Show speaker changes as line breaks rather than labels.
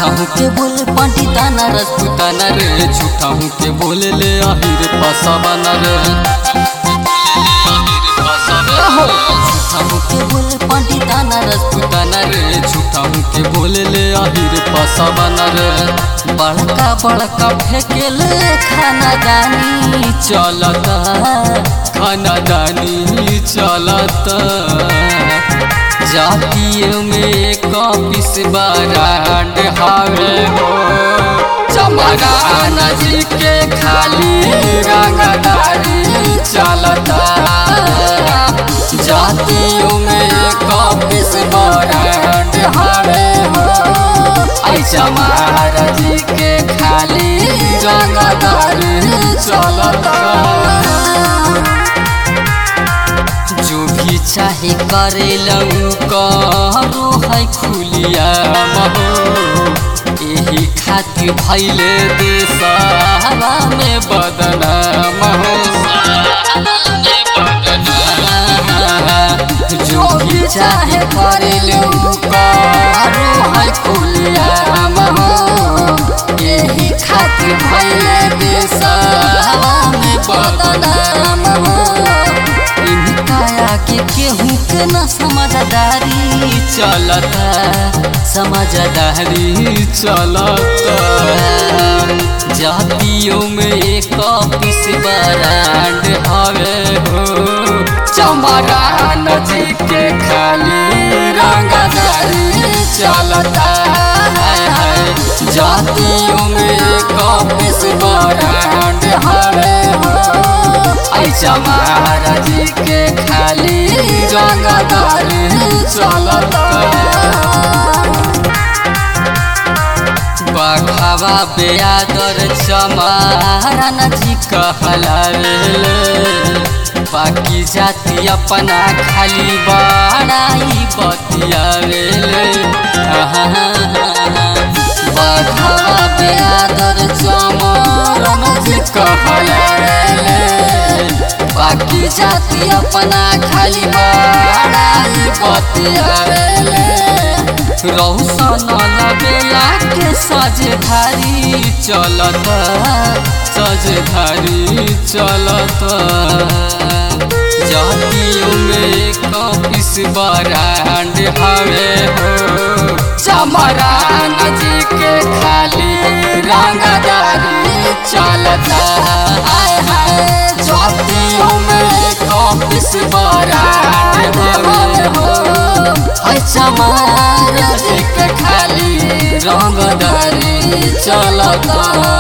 हूँ के बोले पंडिताना राजपूताना रे झूठा हूँ के बोले ले आहिर फसावाना रे झूठा हूँ के बोले पंडिताना राजपूताना रे झूठा हूँ के बोले ले आहिर फसावाना रे बड़का बड़का फेंकेले खाना दानी चलता खाना दानी चलता जातियों में कपिस बरांड हावे हो चमरान जी के खाली रंगदारी चलता जातियों में कपिस बरांड हावे हो आई चमार जी के खाली रंगदारी चलता जो भी चाहे करे लऊ करो है खुलिया महो यही खातिर भैले देशवा में बदनाम हो जो भी चाहे करे लऊ करो है खुलिया महो यही खातिर भैले देशवा में बदनाम हो काया के केहू के न समझदारी चलता समझदारी चलता जातियों में एक पिस बरांड हवे हो चमरान जी के खाली रंगदारी चलता है, है। जातियों में एक पिस बरांड हवे हो आई चमारा जी के खाली रंगदार चलता बघावा बेयादर चमारा नजी कहलावेले बाकी जाति अपना खाली बड़ाई बतियावेले बघावा बेयादर चमारा नजी कहलावेले बाकी जाति अपना खाली बड़ाई बतियावेले रौशन लगेला के सजधारी चलत सजधारी चलत जातियों में कपिस बरांड हवे हो चमरान जी के खाली रंगदारी चलता हाय हाय जातियों में कपिस बरांड हवे हो हाय चमार जी के खाली रंगदारी चलता